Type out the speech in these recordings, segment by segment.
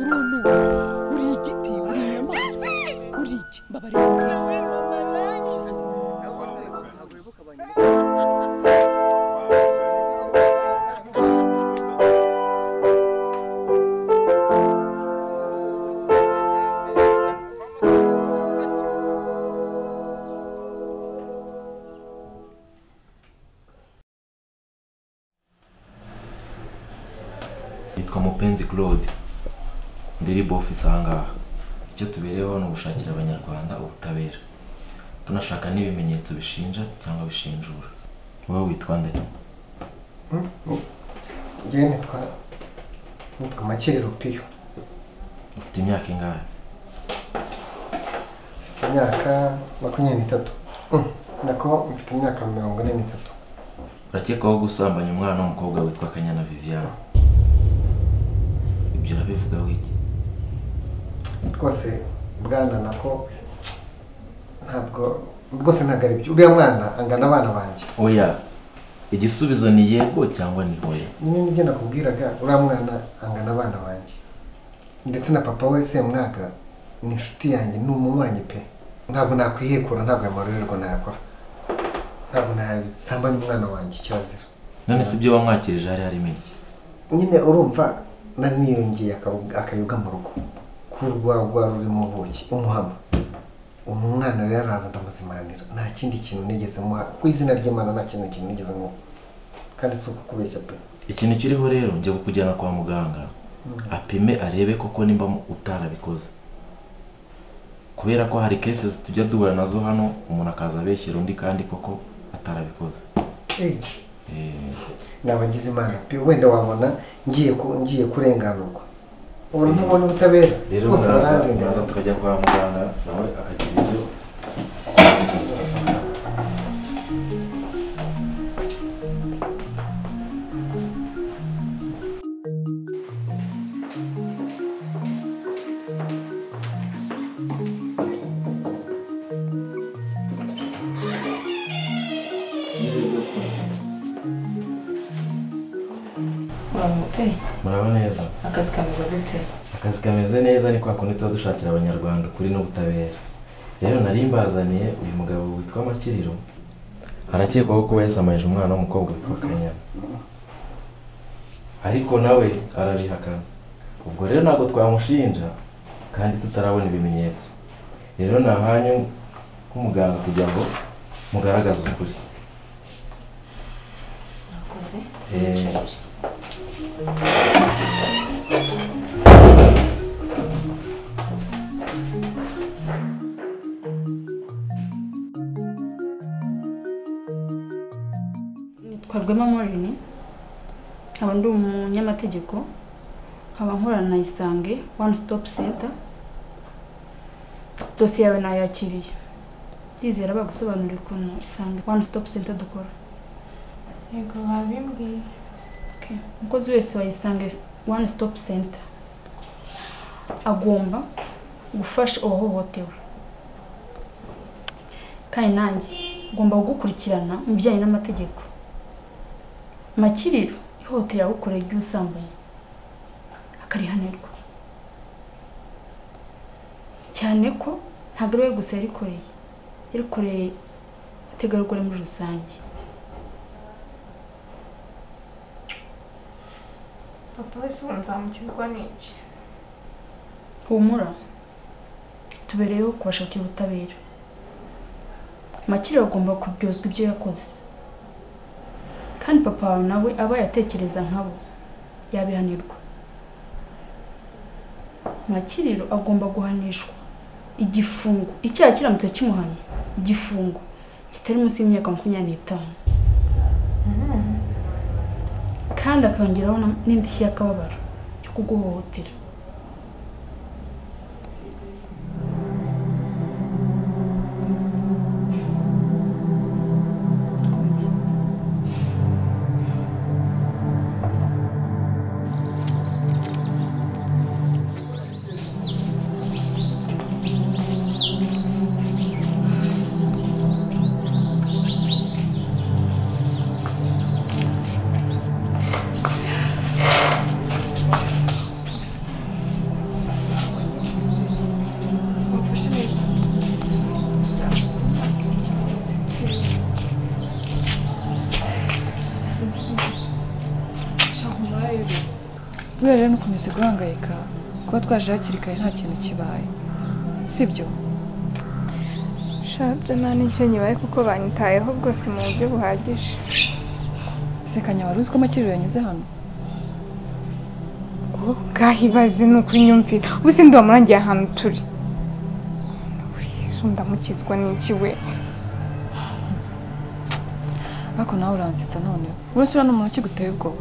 mwana uri igiti uri inyamaswa uri iki mbabarira nitwa mupenzi claude ndiribo office ahangaha icyo tubereyeho ni ugushakira abanyarwanda ubutabera tunashaka n'ibimenyetso bishinja cyangwa bishinjura wowe witwa nde njyewe nitwa nitwa makeri piyo ufite imyaka ingahe mfite imyaka makumyabiri n'itatu Mm, nako mfite imyaka mirongo ine n'itatu urakekwaho gusambanya umwana w'umukobwa witwa kanyana viviane ibyo urabivugaho iki rwose bwana nako ntabwo rwose ntabwo ari byo uriya mwana angana abana banjye oya igisubizo ni yego cyangwa ni oya nyine nibyo nakubwiraga uriya mwana angana abana banjye ndetse na papa we semwaga ni inshuti yanjye ni umunywanyi pe ntabwo nakwihekura ntabwo amarorerwa nayakora ntabwo nasambanya umwana wanjye kirazira none si ibyo wamwakirije hari harimo iki nyine urumva nari niyongeye akabu- akayoga mu rugo kurwagwa rurimo ubuki umuhama umwana rero araza ndamuzimanira nta kindi kintu nigeze muha ku izina ry'imana nta kindi kintu nigeze muha kandi si ukukubeshya pe ikintu kiriho rero njya kukujyana kwa muganga apime arebe koko nimba mu- utarabikoze kubera ko hari cases tujya duhura nazo hano umuntu akaza abeshyira undi kandi koko atarabikoze Eh, Eh, ni abagize imana pe wenda wabona ngiye ku- ngiye kurenganurwa ubu ntabona ubutabera rero bose muraza barandenganura muraza tukajya kwa muganga nawe akagira ibyo Muraho pe muraba neza akazi kameze gute akazi kameze neza ni kwa kundi tuba dushakira abanyarwanda ukuri n'ubutabera rero nari mbazaniye uyu mugabo witwa makiriro arakekwaho kuba yasamanije umwana w'umukobwa witwa kanyana ariko nawe arabihakana ubwo rero ntabwo twamushinja kandi tutarabona ibimenyetso rero ni ahanyu nk'umuganga kugira ngo mugaragaze ukuri murakoze Eh, nitwa rwema morini nkaba ndi umunyamategeko nkaba nkorana na isange one stop center dosiye yawe nayakiriye ndizera bagusobanurira ukuntu isange one stop center dukora yego babimbwiye Okay. umukozi wese wa isange one stop center agomba gufasha uwahohotewe kandi nanjye ngomba kugukurikirana mu bijyanye n'amategeko makiriro ihohotera awukoreye ry'ubusambanyi akarihanirwa cyane ko ntabwo ari we gusa yarikoreye yarikoreye abategarugori muri rusange papa wese ubu nzamukizwa n'iki humura tubereyeho kubashakira ubutabera makire agomba kuryozwa ibyo yakoze kandi papa wawe nawe aba yatekereza nkabo yabihanirwa makiriro agomba guhanishwa igifungo icyaha kiramutse kimuhana igifungo kitari munsi y'imyaka makumyabiri n'itanu kandi akongeraho na- n'indishyi y'akababaro cyo kuguhohotera buriya rero ntukomeze guhangayika kuba twaje hakiri kare nta kintu kibaye sibyo shabyo nta n'icyo nyibaye kuko banyitayeho bwose mu buryo buhagije sekanya wari uzi ko amakiriro yanyuze hano bwahibaze ni ukunyumvira ubu sindi wamurangiye ahantu turi wisunde amukizwa n'iki we ariko nawe uransetsa noneho buriya uriya ni umuntu ukiguteye ubwoba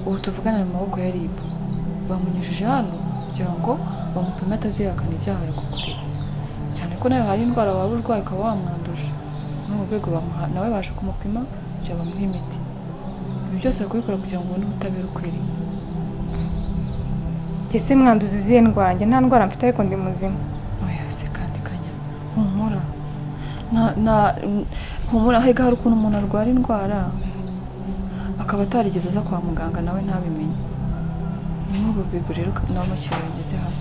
ubu tuvugana mu maboko ya ribu bamunyujije hano kugira ngo bamupime atazihakana ibyaha yagukoreye cyane ko nawe hari indwara waba urwaye ukaba wamwanduje muri urwo rwego bamuha nawe baje kumupima kugira bamuhe imiti ibi byose bakabikora kugira ngo ubone ubutabera ukwiriye ndetse mwanduza izihe ndwange nta ndwara mfite ariko ndi muzima yose kandi kanya humura nta- nta- humura hega hari ukuntu umuntu arwara indwara akaba atarigeze aza kwa muganga nawe ntabimenye ni muri urwo rwego rero n'amakiriya yageze hano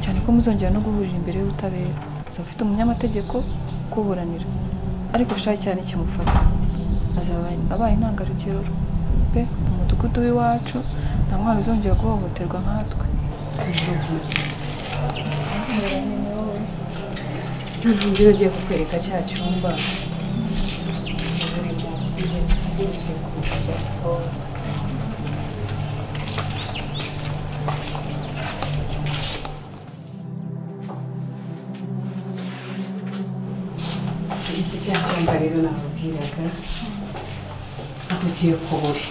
cyane ko muzongera no guhurira imbere y'ubutabera uzaba ufite umunyamategeko ukuburanira ariko shakira n'ikimufata azaba abaye intangarugero pe mu mudugudu w'iwacu nta mwana uzongera guhohoterwa nkatwe ntugira ugiye kukwereka cya cyumba urimo ibintu byinshi kujya iki cya cyumba rero nakubwiraga tugiye kubura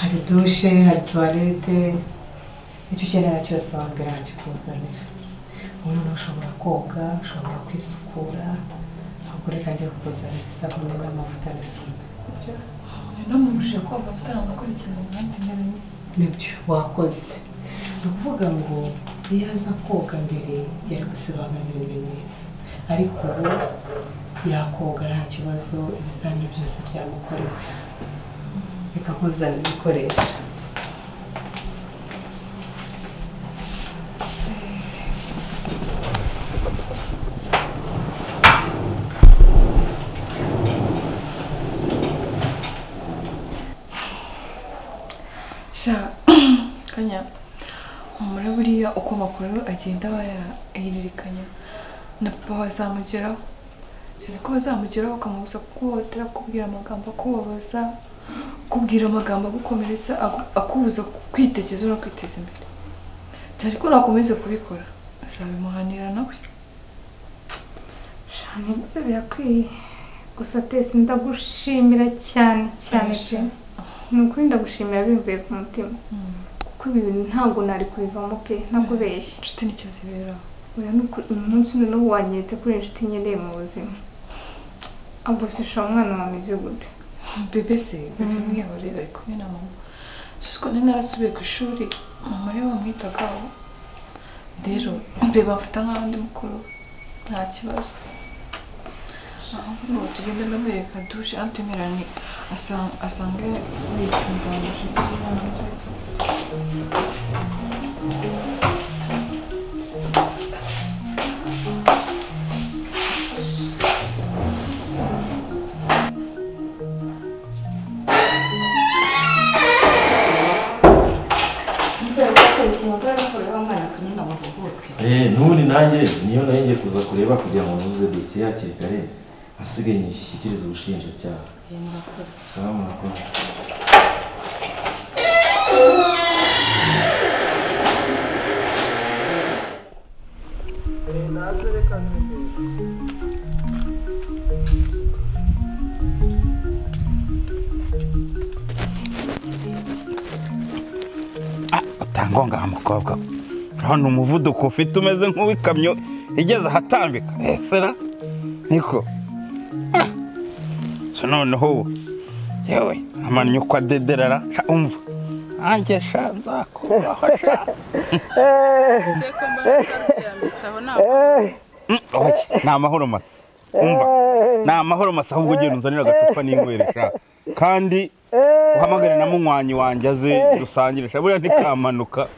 hari dushe hari tuwarete icyo ukenera cyose wambwira nkakikuzanira umuntu ushobora koga ushobora kwisukura ahubwo reka njye kukuzanira isabune n'amavuta n'isabune namubujije koga ataramukurikirana abandi ntebe nyine nibyo wakoze ni ukuvuga ngo iyo aza koga mbere yari gusobanura ibimenyetso ariko ubu yakoga nta kibazo ibizamini byose byamukorewe reka nkuzanire ibikoresho sha kanya umure buriya uko amakuru agenda bayahererekanya na papa bazamugeraho cyane ko bazamugeraho ukamubuza kuguhotera kukubwira amagambo akubabaza kukubwira amagambo agukomeretsa aku- akubuza kwitekeza no kwiteza imbere cyane ko nakomeze kubikora azabimuhanira nawe shani ibyo birakwiye gusa tesi ndagushimira cyane cyane pe ni ukuri ndagushimira bimvuye ku mutima kuko ibi bintu ntabwo nari kubivamo pe ntagubeshye inshuti nicyo ziberaho Oya ni ukuri uyu munsi umwe n'ubu wanyeretse kuri inshuti nkeneye mu buzima ahubwo shisha umwana wawe ameze gute bebe se bebe mwihorera ari kumwe na mama susiko nari narasubiye ku ishuri mama ariwe wamwitagaho rero bebe amfata nk'aho ndi mukuru we. nta kibazo ahubwo ngo tugende ndamwereka dushe antemerane asanga asange yitunganyije yamaze Eh, ntundi nanjye niyo nayo ngiye kuza kureba kugira ngo ntuze dosiye hakiri kare asigaye nyishyikirize ubushinjacyaha sawa murakoze utangonga nka mukobwa we. urabona umuvuduko ufite umeze nk'uw'ikamyo igeze ahatambika esera niko Ah! so noneho ubu yewe amannye uko adederara sha umva nanjye sha nzakuraho sha Mm, oya, ni amahoro masa umva ni amahoro masa ahubwo ugenda unzanira agacupa n'inywere sha kandi uhamagare na munywanyi wanjye aze dusangire sha buriya ntikamanuka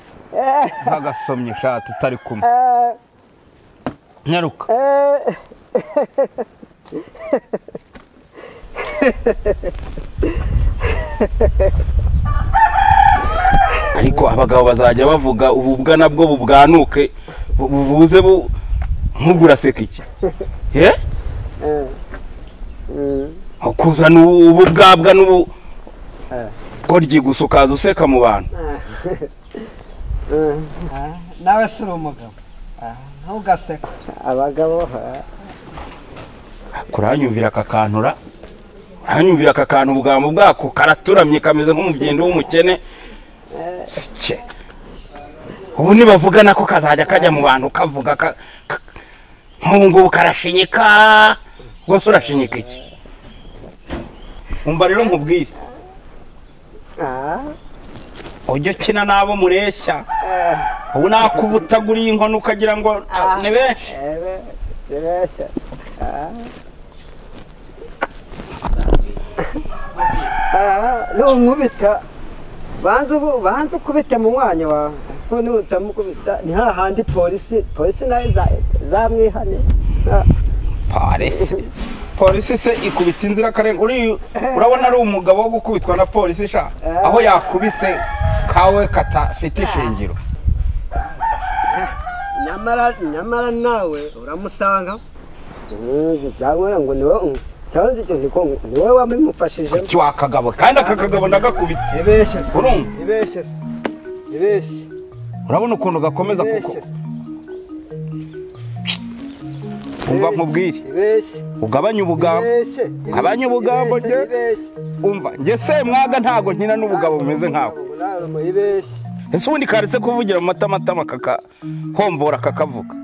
ntagasomye sha tutari kumwe nyaruka abagabo bazajya bavuga ububwa nabwo bubwanuke bu- bubuze bu nk'uguraseka iki ye kuzana ubu- ububwabwa n'ubu goryi gusa ukaza useka mu bantu nawe si uri umugabo ntugaseka abagabo kuranyumvira akakantura uranyumvira akakantu ubwambo bwako karaturamye kameze nk'umugendo w'umukene sike ubu nibavuga nako kazajya kajya mu bantu kavuga ka- ka- nk'ubu ngubu karashinyika rwose urashinyika iki umva rero nkubwire ujya ukina n'abo mureshya ubu nakubutaguriye inkono ukagira ngo ah, ni benshi sibeshya numwubita banza ubu- banza ukubite mu mwanya wawe kuko nutamukubita ni hahandi polisi polisi nayo iza- izamwihane Ah, polisi polisi se ikubita inzirakarengane uri urabona ari umugabo wo gukubitwa na polisi sha aho yakubise kawe katafite ishingiro nyamara nyamara nawe uramusanga Mm, cyangwa ngo niwe cyangwa se niko niwe wabimufashijemo iki wakagabo kandi aka kagabo ndagakubita ibeshye se urumva ibeshye se ibeshye urabona ukuntu gakomeza kuko ibeshye se umva nkubwire ibeshye ugabanye ubugambo ibeshye Abanye ubugambo rye. ibeshye, ibeshye. umva njye se mwaga ntago nkina n'ubugabo bumeze nkawe nawe mu ibeshye ese ubundi karetse kuvugira mu matamatama kakahomvora kakavuga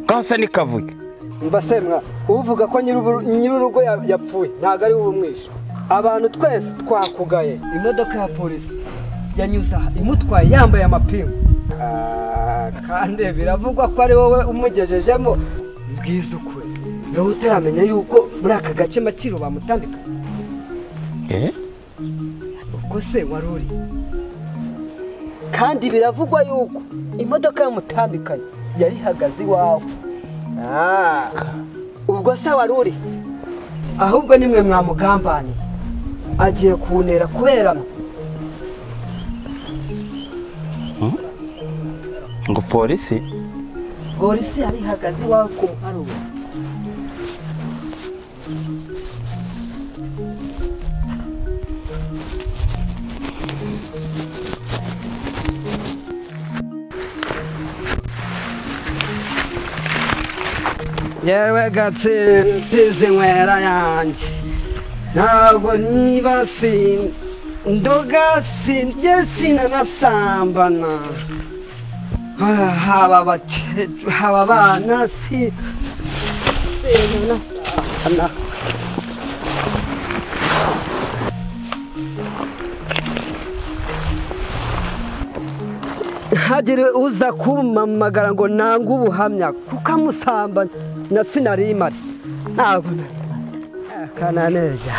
kasa nikavuge mbasemwa uvuga ko nyir'ubu- nyir'urugo ya- yapfuye ntabwo ari ubumwisha abantu twese twakugaye imodoka ya polisi yanyuze aha imutwaye yambaye amapingu Ah, kandi biravugwa ko ari wowe umugejejemo mbwiza ukuri nawe utaramenya yuko muri aka gace makiro bamutambika eh ubwo se wari uri kandi biravugwa yuko imodoka yamutambikanye yari ihagaze iwawe Ah, ubwo se wari uri ahubwo nimwe mwamugambaniye agiye kuntera kubera mwe ngo polisi polisi yari ihagaze iwawe ku muharuro yewe gatsimbizi nywera yanjye ntabwo niba si ndoga sindye sinanasambana Ah, haba abakecuru haba abana si sinanasambana hagire uza kumpamagara ngo nange ubuhamya kuko amusamba na sinari imari ntabwo nari imari akananeza